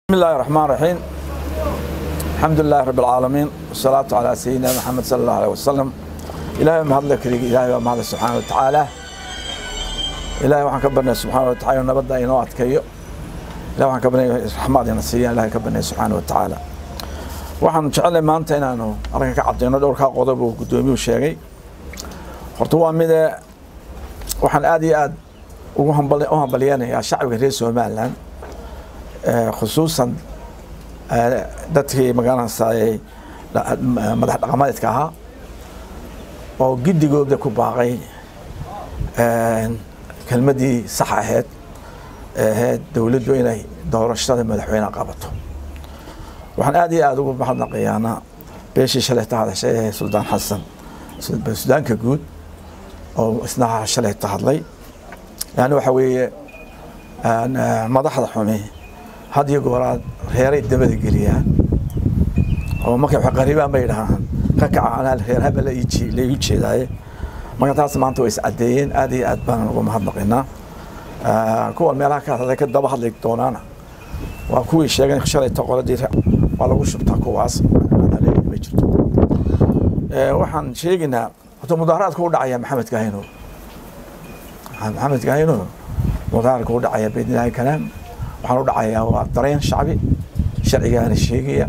بسم الله الرحمن الرحيم الحمد لله رب العالمين والصلاة على سيدنا محمد صلى الله عليه وسلم إلهي ما هذا لك إلهي ما هذا سبحانه وتعالى إلهي وحن كبرنا سبحانه وتعالى ونبدا إنه أتكيو إلهي وحن كبرنا رحمة نسيا إلهي كبرنا سبحانه وتعالى waxaan jecelahay maanta inaanu arrinka ka cadeyno dhowrkaa qodob uu guddoomiyuhu sheegay horta waa mide waxaan aad iyo aad ugu hambal- u hambalyeynayaa shacbiga reer somalilan khusuusan dadkii magaranaysaay madax dhaqameedka ahaa oo giddigooda ku baaqay kelmadii sax ahayd ee ahayd dowladdu inay doorashada madaxweyne qabato waxaan aad iyo aada ugu mahadnaqayaana beeshii shalayta hadashay ee suldaan xasan sudaanka guud oo isna shalayta hadlay yani waxa weeye madaxda xumi had iyo gooraad reeray dabada geliyaan oo markay wax qaribaan bay dhahaan ka kaca anaa reer habel laigu jeedaaye marka taas maanta way iscadeeyeen aad iyo aad baan ugu mahadnaqaynaa kuwan meelaha ka hadlay ka daba hadli doonaana waa kuwii sheegeen shalayta qoladii waa lagu shubtaa kuwaas ma jirto waxaan sheegaynaa horta mudaaharaadka u dhacaya maxamed kahino maxamed kahino mudaaharaadka u dhacaya baydnilaahi kalaam waxaan u dhacayaa waa dareen shacbi sharcigaana sheegaya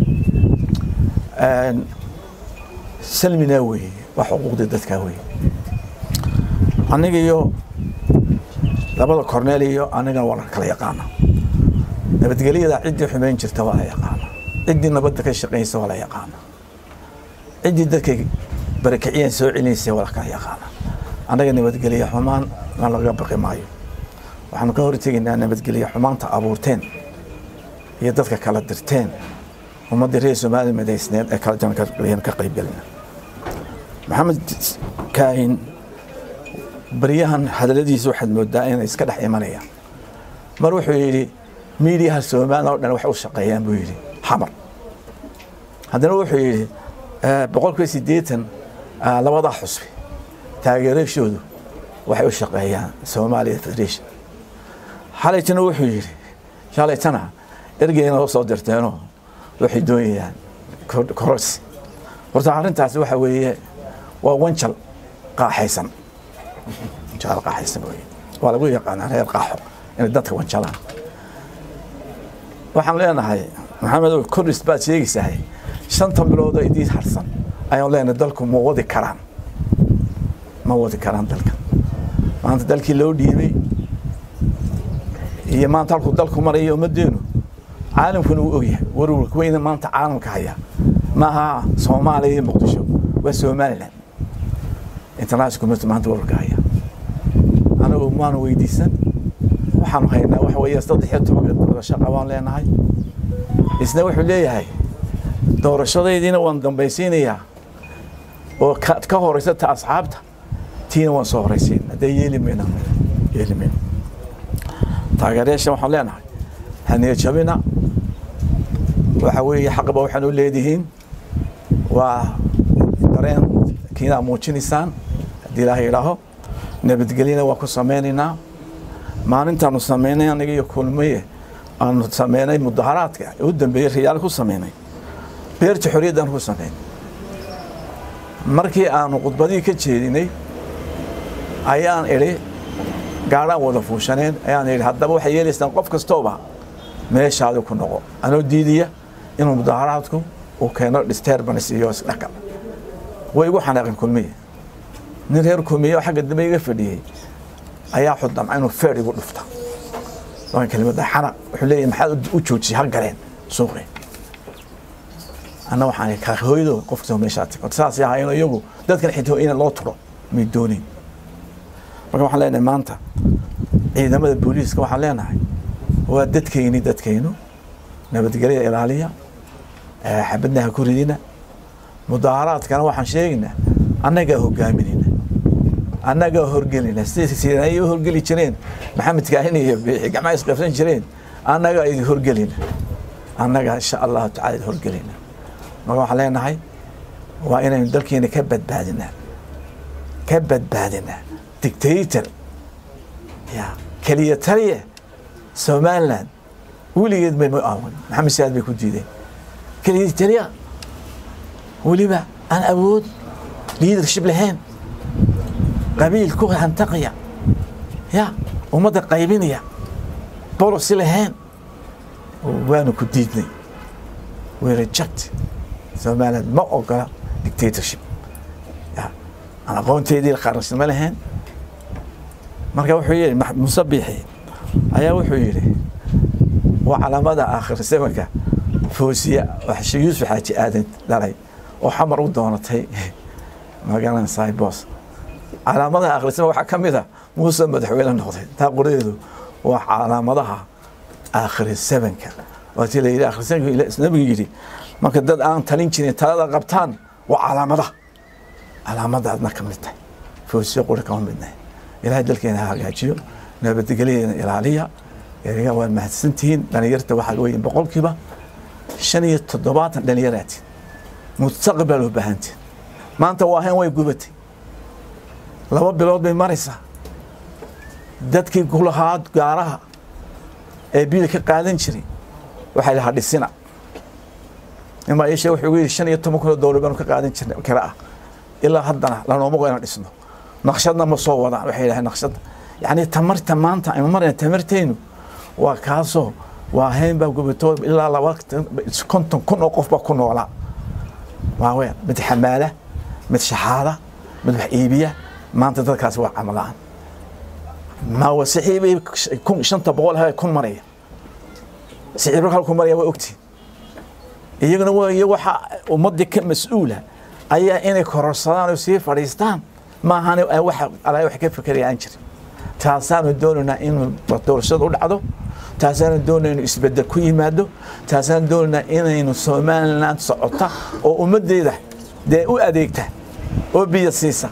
salmina weeye waa xuquuqdii dadkaa weeye aniga iyo labada corneel iyo anigana waa la kala yaqaana nabadgelyada ciddii xumeyn jirta waa la yaqaana ciddii nabadda ka shaqaynaysa waa la yaqaana ciddii dadka barakiciyeen soo celinaysa waa la kala yaqaana annaga nabadgelya xumaan na laga baqi maayo waxaanu ka hortegaynaa nabadgelya xumaanta abuurteen iyo dadka kala dirteen ummaddii reer soomaaliya madaysneed ee kala jaran ka qaybgelina maxamed kaahin baryahan hadaladiisa waxaad moodaa inay iska dhex imanayaan mar wuxuu yidhi miidiyaha soomaaliya oo dhan waxay u shaqeeyaan buu yidhi xamar haddana wuxuu yidhi boqolkiiba siddeetan labadaa xusbi taageerashoodu waxay u shaqeeyaan soomaaliya federation xalaytana wuxuu yidhi shalaytana ergeyna oo soo dirteenoo waxay doonayaan kororsi horta arrintaasi waxa weeye waa wanjal qaaxaysan wanjal qaaxaysan weye waa lagu yaqaanaa reer qaaxo inay dadka wanjalaan waxaan leenahay maxamedow kordhis baad sheegaysahay shantan biloodoo idiin harsan ayaan leenahay dalku ma wadi karaan ma wadi karaan dalka maanta dalkii loo dhiibay iyo maanta halkuu dalku maraya ummaddeenu caalamkuna uu ogyahay warwarka weyna maanta caalamka haya maaha soomaaliya iyo muqdisho waa somalilan international community maanta warwarka haya anagu maanu weydiisan waxaanu haynaa waxa weeye saddex iyo tobanka doorasho qabaan leenahay isna wuxuu leeyahay doorashadaydiina waan dambaysiinayaa oo ka horeysa ta asxaabta tiina waan soo horeysiin haddee yeeli mayna yeeli mayna taageerayaasha waxaan leenahay haniya jabina waxa weeye xaqba waxaan u leedihiin waa dareen kiinaa muujinaysaan haddii ilaahay idhaaho nabadgelyana waa ku samaynaynaa maalintaanu samaynay aniga iyo kulmaye aanu sameynay mudaharaadka u dambeeyey riyaal ku sameynay beerta xorriyaddan ku sameynay markii aanu khudbadihii ka jeedinay ayaan idhi gaadhaan wada fuushaneen ayaan idhi haddaba waxay yeelaysaan qof kastooba meeshaadi ku noqo anoo diidaya inuu mudaharaadku uu keeno disturbance iyo isdhaqal way igu xanaaqeen kulmiye nin reer kulmiye oo xagga dambe iga fadhiyey ayaa xudamca inuu feer igu dhufta waa kelimada xanaq wuxuu leeyahay maxaad u joojiyay ha galeen suuqi anna waxaan ka hooyado qof kastoo meeshaa tag saas yahay in iyagu dadkan xitoo in loo turo may doonin marka waxaan leenahay maanta ciidamada booliiska waxaan leenahay waa dadkayni dadkaynu nabadgelya ilaaliya xabadna ha ku ridina mudaaharaadkana waxaan sheegaynaa annagaa hogaaminayna annagaa horgelina sida ay u horgeli jireen maxamed kaahin iyo biixi gacmaha isqabsan jireen annagaa idin horgelina annagaa insha allahu tacala idin horgelina marka waxaan leenahay waa inaynu dalkeena ka badbaadinaa ka badbaadinaa dictator ya keliya taliya somaliland weligeed bay ma aawan maxamed siyaad bay ku diideen keligii taliya weliba aan awood leadership lahayn qabiil ku hantaqaya ya ummadda qaybinaya bolosi lahayn waanu ku diidnay we reject somaliland ma ogola dictatorship ya aan aqoonteedii qaransinimo lahayn marka wuxuu yidhi muuse biixi ayaa wuxuu yidhi waa calaamada aakhir zamanka foosiya yuusuf xaaji aadan dhalay oo xamar u doonatay magalan saibos calaamadaha aakhir zaman waxaa ka mid a muuse madaxweyne noqday taa qoradeedu waa calaamadaha aakhir zamanka waatii la yidhi aakhir zamanka nabigu yidhi marka dad aan talin jirin talada qabtaan waa calaamadaha calaamadaadna ka mid tahay foosiya quri kama midnahay ilaahay dalkeena ha hagaajiyo nabadgelyadeena ilaaliya eriga waa mahadsantihiin dhalinyarta waxaa weeye boqolkiiba shan iyo toddobaatan dhalinyaraati mustaqbal loo baahantiin maanta waa hayn way gubatay laba bilood bay maraysaa dadkii kulahaa gaaraha ee biil ka qaadan jiray waxay lahaa dhisina imaa ishe wuxuu gu yidhi shan iyo toban kun oo dowlar baanu ka qaadan jirnay kira ah ilaa haddana lanooma go inaan dhisno naqshadna ma soo wadaan waxay yidhahdeen naqshadda yacni tamarta maanta aynu marayna tamarteynu waa kaasoo waa hayn baa gubato ilaa laba konton kun oo qof baa ku noolaa waa weyn mid xamaala mid shaxaada mid wax iibiya maanta dadkaasi waa camalaan ma wa saxiibay kun shanta boqol ha kun maraya saxiibka hal kun maraya waa ogtiin iyaguna waa iyo waxa ummadii ka mas-uula ayaa inay kororsadaan oo sii fadhiistaan maahan waxa alaa wax ka fekeraya aan jirin taasaanu doonaynaa in doorashada u dhacdo taasaanu doonayna inu isbedel ku yimaado taasaanu doonaynaa inaynu somaliland socota oo ummaddeeda dee u adeegta oo biyo siisa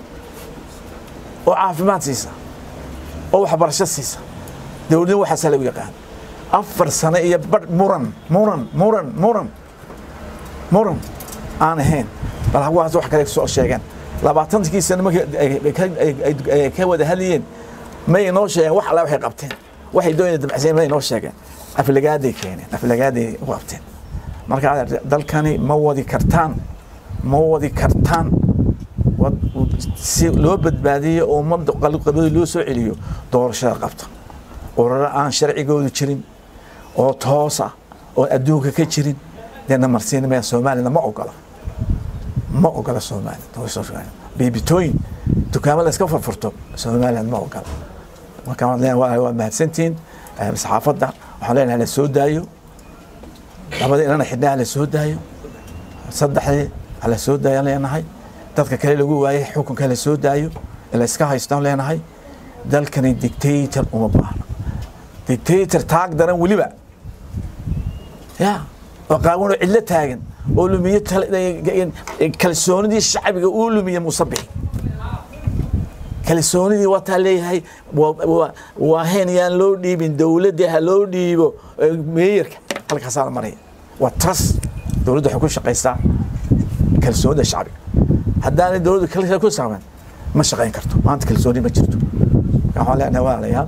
oo caafimaad siisa oo waxbarasho siisa dowladna waxaasaa lagu yaqaan afar sano iyo badh muran muran muran muran muran aan ahayn bal hawaas wax kale soo sheegeen labaatankii sano markii ka wada hadlayeen may inoo sheegeen wax alla waxay qabteen waxay doonayeen dabacsiin may inoo sheegeen aflagaaday keeneen aflagaaday u qabteen marka dalkani ma wadi kartaan ma wadi kartaan si loo badbaadiyo oo ummadda qalqabada loo soo celiyo doorashada qabta uraro aan sharcigoodu jirin oo toosa oo adduunka ka jirin deena marsiin maya soomaalina ma ogola ma ogola soomaaliya biibitooyin dukaamo la iska furfurto somaliland ma ogola marka waa mahadsantihiin saxaafadda waxaan leenahay la soo daayo labadii inana xidhnaha la soo daayo saddexdii la soo daayaan leenahay dadka kale lagu waayay xukunka la soo daayo la iska haystaan leenahay dalkani dictator uma baahno dictator taag daran weliba ya oo qaawanoo cidlo taagan oo lumiye kalsoonidii shacbiga uu lumiye musabixi kalsoonidii wataa leeyahay waa hayn yaan loo dhiibin dowladda ha loo dhiibo meeyarka halkaasaa la maraya waa trust dowladda waxay ku shaqaysaa kalsoonida shacbiga haddaanay dowladda kale ku saaban ma shaqayn karto maanta kalsooni ma jirto marka waxaan leenahay walaalayaal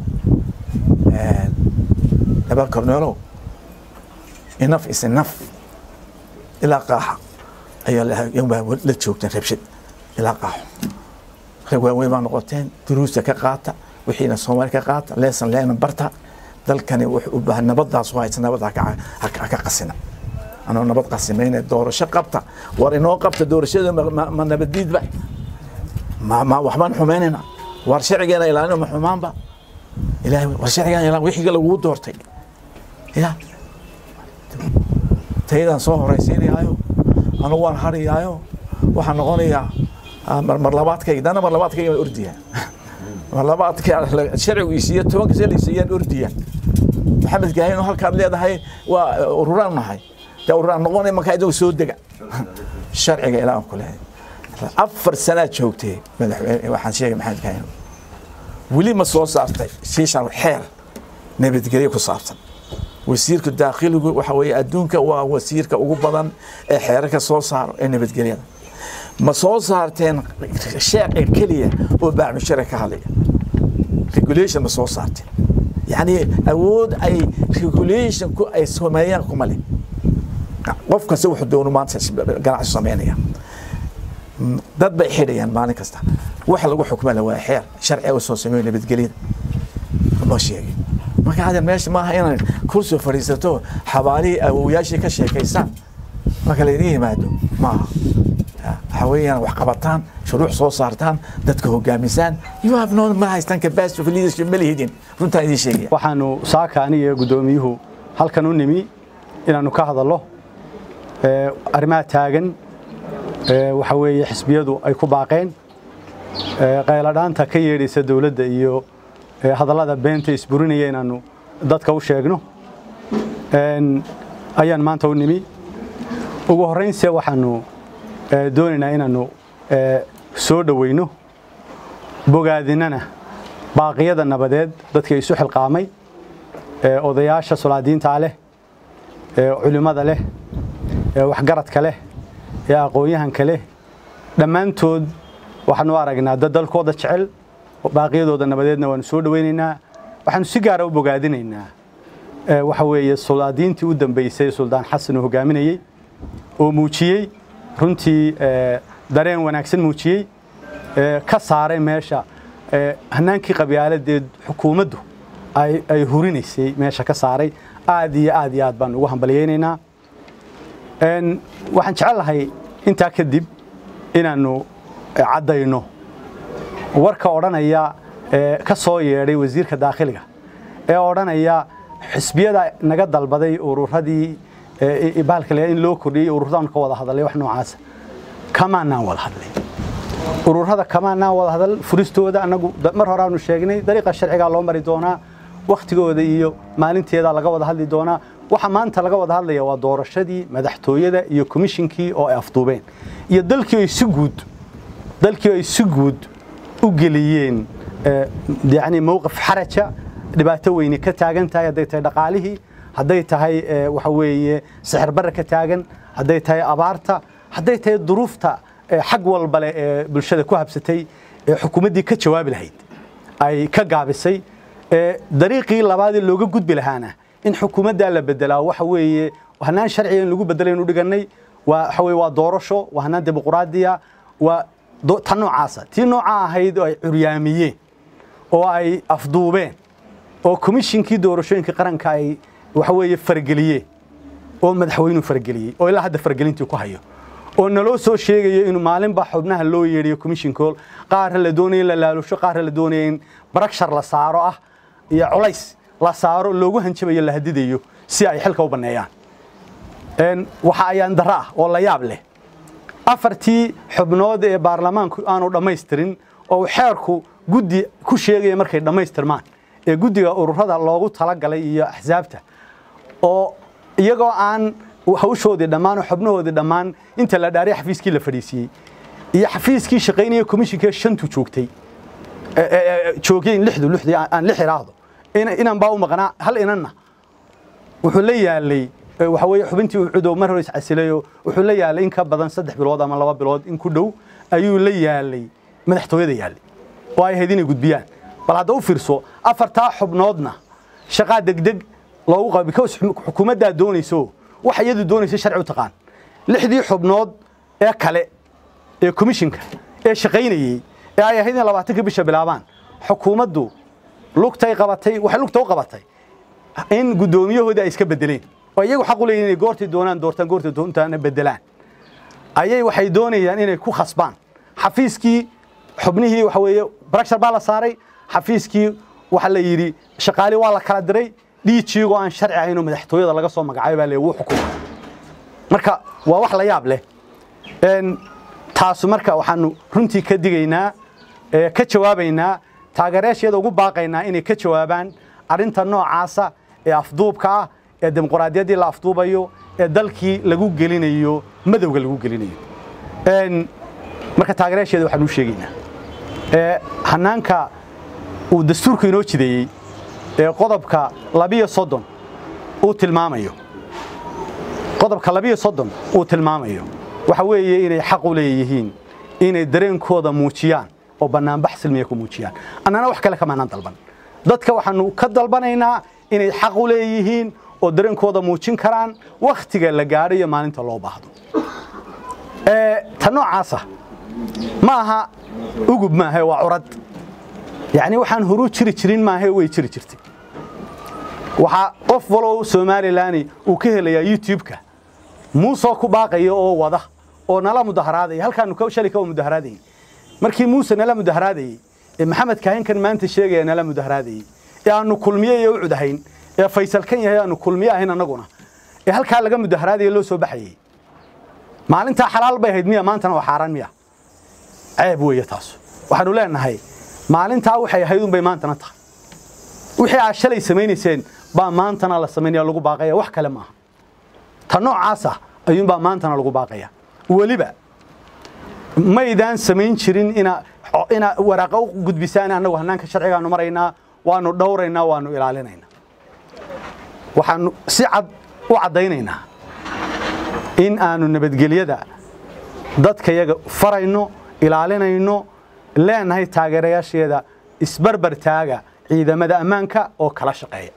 laba korneelow enough is enough ilaa qaaxa ayaa la joogteen rabshad ilaa qaaxo rag waaweyn baa noqoteen duruusta ka qaata wixiina soomaali ka qaata leesan leena barta dalkani wuxuu u baahan nabadaas u haysa nabad ha ka qasina anoo nabad qasimayna doorasho qabta war inoo qabta doorashada ma nabaddiidba ma waxbaan xumaynayna war sharcigeena ilaalina ma xumaanba ilaahay war sharcigeena ilaalin wixii laguu doortay ya tayadaan soo horaysiinayaayo anugu waan hariyaayo waxaan noqonayaa mar labaadkayga dana mar labaadkayga waan ordiyaa mar labaadka sharcigu isiiya tobanka se laysiiyaan ordiyaa maxamed gaahin halkaad leedahay waa ururaan nahay dee ururaan noqonay markaa idagu soo dega sharciga ilaa ku leehay afar sanaad joogtay madaxweyne waxaan sheegay maxamed gaahin weli ma soo saartay shiishan xeer nabadgelyo ku saabsan wasiirka daakhiligu waxa weeye adduunka waa wasiirka ugu badan ee xeerarka soo saaro ee nabadgelyada ma soo saarteen sheeca keliya oo baacmushara ka hadlaya regulation ma soo saarteen yani awood ay regulationku ay sameeyaan kuma leh qof kasta wuxuu doono maanta ganacsi sameynaya dad bay xidhayaan maalin kasta waxa lagu xukmala waa xeer sharciga u soo sameeyo nabadgelyada loo sheegay marka hadda meesha maaha inaad kursi fadhiisato xabaalihii awowyaashii ka sheekaysaan marka laydin yimaado maaha waxa weeyaan wax qabataan shuruuc soo saartaan dadka hogaamisaan you have no ma haystaan capacity of leadership ma lihidin runtaan idiin sheegaya waxaanu saaka aniga guddoomiyuhu halkan u nimi inaannu ka hadallo arrimaha taagan waxa weeye xisbiyadu ay ku baaqeen qayladhaanta ka yeedhaysa dowladda iyo hadallada beenta isburinaya inaannu dadka u sheegno ayaan maanta u nimi ugu horraynse waxaannu doonaynaa inaannu soo dhoweyno bogaadinana baaqiyada nabadeed dadka isu xilqaamay odayaasha solaadiintaa leh culimmada leh waxgaradka leh ee aqoon-yahanka leh dhammaantood waxaanu aragnaa dad dalkooda jecel baaqiyadooda nabadeedna waanu soo dhoweynaynaa waxaanu si gaara u bogaadinaynaa waxa weeye solaadiintii u dambaysay suldaan xasan uu hogaaminayey oo muujiyey runtii dareen wanaagsan muujiyey ka saaray meesha hanaankii qabyaaladeed xukuumaddu ay hurinaysay meesha ka saaray aad iyo aad iyo aad baan ugu hambalyaynaynaa waxaan jecel lahay intaa kadib inaannu caddayno warka odhanaya ka soo yeedhay wasiirka daakhiliga ee odhanaya xisbiyada naga dalbaday ururadii baalkale in loo kordhiyey ururadaanu ka wada hadalay wax noocaasa kamaanaan wada hadlay ururada kamaanaan wada hadal furistooda annagu mar hore aanu sheegnay dariiqa sharcigaa loo mari doonaa wakhtigooda iyo maalinteeda laga wada hadli doonaa waxa maanta laga wada hadlaya waa doorashadii madaxtooyada iyo komishinkii oo ay afduubeen iyo dalkii ay si guud dalkii ay si guud u geliyeen yani mowqif xaraja dhibaato weyne ka taagan tahay hadday tahay dhaqaalihii hadday tahay waxa weeye sixir barre ka taagan hadday tahay abaarta hadday tahay duruufta xag walba leh ee bulshada ku habsatay ee xukuumaddii ka jawaabi lahayd ay ka gaabisay dariiqii labaadee looga gudbi lahaana in xukuumaddaa la bedelaa waxa weeye hanaan sharciga in lagu bedelaynu dhigannay waa waxa weye waa doorasho waa hanaan dimuqraadiya waa ta noocaasa tii noocaa ahayd oo ay curyaamiyeen oo ay afduubeen oo komishinkii doorashooyinka qaranka ay waxa weeye farageliyeen oo madaxweynuhu farageliyey oo ilaa hadda faragelintii ku hayo oo naloo soo sheegayo inuu maalinba xubnaha loo yeedhiyo komishinkool qaarra la doonaya in la laalusho qaarra la doonaya in barakshar la saaro ah iyo culays la saaro loogu hanjabayo la hadidayo si ay xilka u banneeyaan waxa ayaan darro ah oo la yaab leh afartii xubnood ee baarlamaanku aanu dhammaystirin oo xeerku guddi ku sheegaya markay dhammaystirmaan ee guddiga ururada loogu talagalay iyo axsaabta oo iyagoo aan hawshoodii dhammaan oo xubnahoodii dhammaan inta la dhaaray xafiiskii la fadhiisiiyey iyo xafiiskii shaqaynaya komishinkee shantu joogtay joogeen lixdu lixdii aan lix iraahdo inan baa u maqnaa hal inanna wuxuu la yaalay waxa weeye xubintii uu cudow mar hore iscasilayo wuxuu la yaalay in ka badan saddex bilood ama laba bilood in ku dhow ayuu la yaalay madaxtooyada yaalay oo ay ahayd inay gudbiyaan bal hadda u fiirso afartaa xubnoodna shaqaa degdeg loogu qaba because xukuumaddaa doonayso waxa iyadu doonaysa sharci u taqaan lixdii xubnood ee kale ee komishinka ee shaqaynayey ee ay ahayd in labaatanka bisha bilaabaan xukuumaddu lugtay qabatay waxay lugta u qabatay in guddoomiyahoodii ay iska bedeleen oo iyagu xaq u leeyihin inay goortii doonaan doortaan goortii doontaana bedelaan ayay waxay doonayaan inay ku khasbaan xafiiskii xubnihii waxa weeye barakshar baa la saaray xafiiskii waxa la yidhi shaqaali waa la kala diray dhiijiigoo aan sharci ahayn oo madaxtooyada laga soo magacaabay baa le wuu xukuma marka waa wax la yaab leh taasu marka waxaanu runtii ka digaynaa ka jawaabaynaa taageerayaasheeda ugu baaqaynaa inay ka jawaabaan arrinta noocaasa ee afduubka ah ee dimuqraadiyaddii la afduubayo ee dalkii lagu gelinayo madowga lagu gelinayo marka taageerayaasheeda waxaan u sheegaynaa hanaanka uu dastuurku inoo jideeyey ee qodobka labiyo soddon uu tilmaamayo qodobka labiyo soddon uu tilmaamayo waxa weeye inay xaq u leeyihiin inay dareenkooda muujiyaan oo bannaanbax silmiya ku muujiyaan annana wax kale kamaanaan dalban dadka waxaanu ka dalbanaynaa inay xaq u leeyihiin oo dareenkooda muujin karaan wakhtiga la gaadho iyo maalinta loo baahdo ta noocaasa ma aha ugub maahe waa curad yacni waxaan horu jiri jirin maahe way jiri jirtay waxaa qof walow somalilan uu ka helayaa youtube-ka muusoo ku baaqaya oo wada oo nala mudaharaadaya halkaanu shalay ka mudaharaadayey markii muuse nala mudaharaadayey ee maxamed kaahinkan maanta sheegaya nala mudaharaadayey ee aanu kulmiye iyo u cudahayn ee faysal kan yahay aanu kulmiye ahayn annaguna ee halkaa laga mudaharaadaya loo soo baxayey maalintaa xalaal bay ahayd miya maantana waa xaaraan miya ceeb weeye taas waxaanu leenahay maalintaa waxay ahayd unbay maantana tahay wixii aad shalay samaynayseen baa maantana la samaynaya lagu baaqaya wax kale maaha ta noocaasa ayuunbaa maantana lagu baaqaya weliba maydaan samayn jirin ina ina waraaqa u gudbisaan annagu hannaanka sharcigaanu maraynaa waanu dhowraynaa waanu ilaalinaynaa waxaanu si cad u caddaynaynaa in aanu nabadgelyada dadkayaga farayno ilaalinayno leenahay taageerayaasheeda isbarbar taaga ciidamada ammaanka oo kala shaqeeya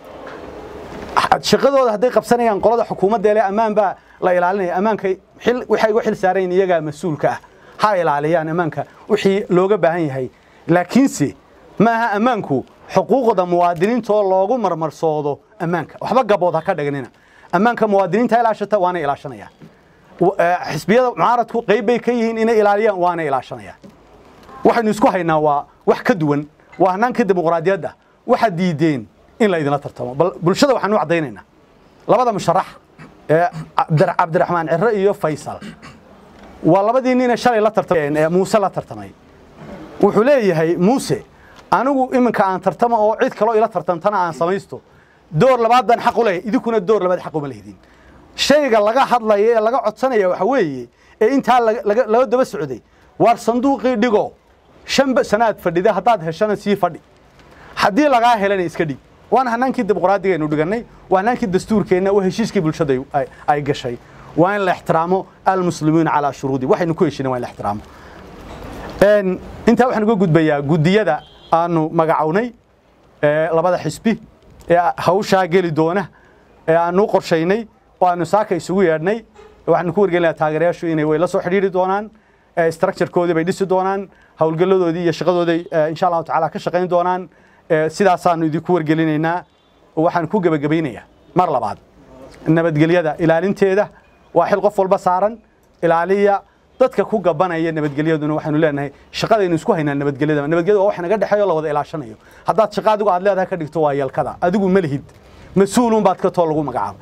shaqadooda hadday qabsanayaan qolada xukuumadda ele ammaan baa la ilaalinaya ammaanka waxay uga xil saarayn iyagaa mas-uulka ah ha ilaaliyaan ammaanka wixii looga baahan yahay laakiinse ma aha ammaanku xuquuqda muwaadiniinta oo loogu marmarsoodo ammaanka waxba gabood ha ka dhignina ammaanka muwaadiniinta ilaashata waana ilaashanayaan xisbiyada mucaaradku qayb bay ka yihiin inay ilaaliyaan waana ilaashanayaan waxaynu isku haynaa waa wax ka duwan waa hannaanka dimuqraadiyadda waxaad diideen in la idinla tartamo bal bulshada waxaanu caddaynaynaa labada musharax ee cabdiraxmaan ciro iyo faysal waa labadii nine shalay la tartamay ee muuse la tartamay wuxuu leeyahay muuse anigu iminka aan tartamo oo cid kaloo ila tartamtana aan samaysto door labaad baan xaq u leeyahay idinkuna door labaad xaq uma lehdin shayga laga hadlaya ee laga codsanaya waxa weeye ee intaa laga daba socday waar sanduuqii dhigo shan sanaad fadhida haddaad heshana sii fadhi haddii lagaa helana iska dhig waana hanaankii dimuqraadigaaynu dhigannay waa hanaankii dastuurkeenna waa heshiiskii bulshada ay gashay waa in la ixtiraamo almuslimuuna calaa shuruudi waxaynu ku heshina waa in la ixtiraamo intaa waxaan uga gudbayaa guddiyada aanu magacownay labada xisbi ee hawshaa geli doona ee aanu qorshaynay oo aanu saaka isugu yeedhnay waxaanu ku wargelinayaa taageerayaashu inay way la soo xidhiiri doonaan structurekoodii bay dhisi doonaan howlgalladoodii iyo shaqadooday insha allahu tacaala ka shaqayn doonaan sidaasaanu idinku wargelinaynaa waxaan ku gebagabaynayaa mar labaad nabadgelyada ilaalinteeda waa xil qof walba saaran ilaaliya dadka ku gabanaya nabadgelyaduna waxaanu leenahay shaqadaynu isku haynaa nabadgelyada nabadgelyada waa wax naga dhexeeyo la wada ilaashanayo haddaad shaqa adigu aad leedahay ka dhigto waa yeelkada adigu ma lihid mas-uulun baad ka too lagu magacaabo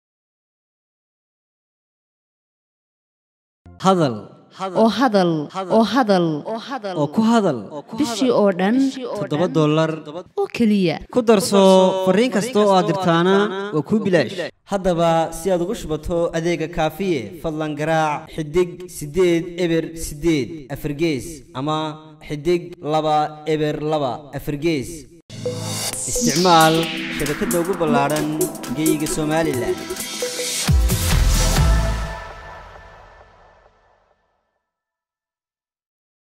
hadal oo hadal oo hadal oo ku hadal bishii oo dhan toddoba dollar oo keliya ku darso fariin kasta oo aad dirtaana waa kuu bilaash haddaba si aad ugu shubato adeega kaafiye fadlan garaac xidig siddeed eber siddeed afargees ama xidig laba eber laba afargees isticmaal shabakadda ugu ballaadhan geyga somalilan